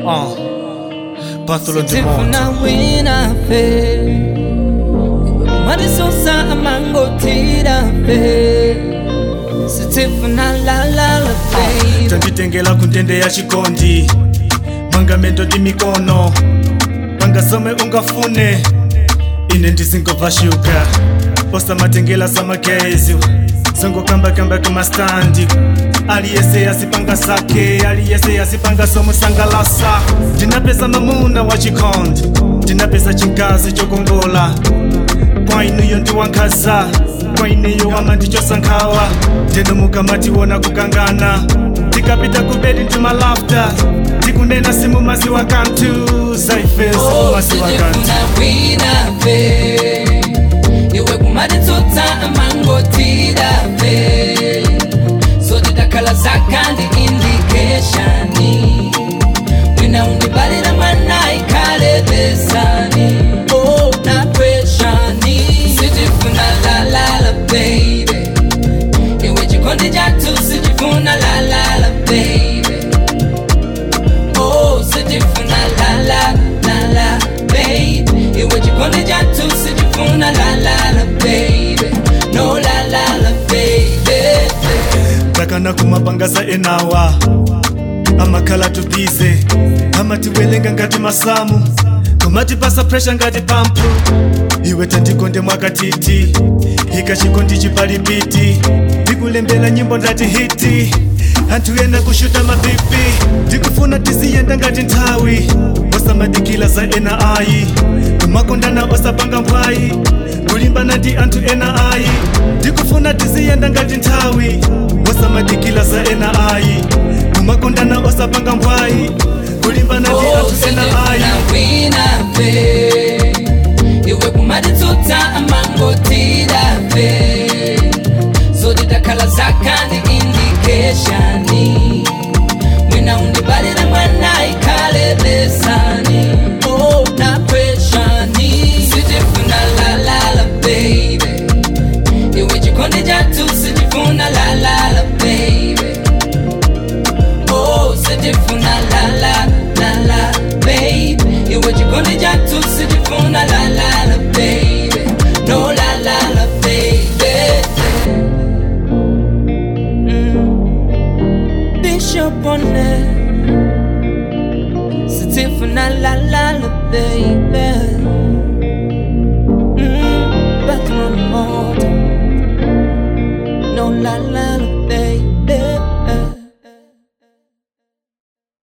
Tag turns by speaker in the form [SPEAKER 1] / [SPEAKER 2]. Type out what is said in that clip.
[SPEAKER 1] Uh, Bartholo de Mont.
[SPEAKER 2] Tifuna wina fe Madisosa amangotira fe Sitifuna la la la fe
[SPEAKER 1] tanditengela kuntende ya chikondi mangamento ndi mikono pangasome ungafune ine ndisingobva shuga osamatengela samagezi zongokambakamba kumastandi aliyese yasipanga sake aliyese yasipanga somusangalasa ndinapesa mamuna wa chikondi ndinapesa chingazi chokongola kwa inuyo ndiwankhaza kwa ineyo wama ndichosankhawa ndinomuka matiwona kukangana tikapita kubedi ndimalafta tikunena simu maziwa kantu zaife simu maziwa kantu
[SPEAKER 2] Sitifuna wina fe Iwe kumaditsotsa amangotira fe Zote dakala zakandi indicationi Wina undibalira mwana ikale besani Oh, na pressure Sitifuna la la la baby Iwe chikondi jatu sijifuna la la la baby Oh, sijifuna la la la la baby Iwe chikondi jatu sijifuna la la la baby No la la la baby
[SPEAKER 1] takana kumapangasa enawa amakhala tubize amatiwelenga ngati masamu kumatipasa presha ngati pampu iwe tandikonde mwakatiti ikachikondi chipalipiti ndikulembela nyimbo ndati hiti anthu ena kushuta mapipi ndikufuna tiziyenda ngati nthawi osamadikila za ena ayi kumakondana osapanga mbwayi kulimbana ndi anthu ena ayi ndikufuna tiziyenda ngati nthawi osamadikila za ena ayi kumakondana osapanga mbwayi kulimbana ndi
[SPEAKER 2] Oh,
[SPEAKER 1] anthu ena ayi
[SPEAKER 2] sijifuna wina fe Iwe kumaditsotsa amangotira fe Zote dakala zakandi indicationi Wina undibalira mwana ikale besani Oh, na pressure Sijifuna la la la baby Iwe chikondi jatu sijifuna la la la baby Oh, sijifuna la la la la baby Iwe chikondi jatu sijifuna la la la baby No la la la baby mm. Bishop on it Sijifuna la la la baby mm. Back on the motor No la la la baby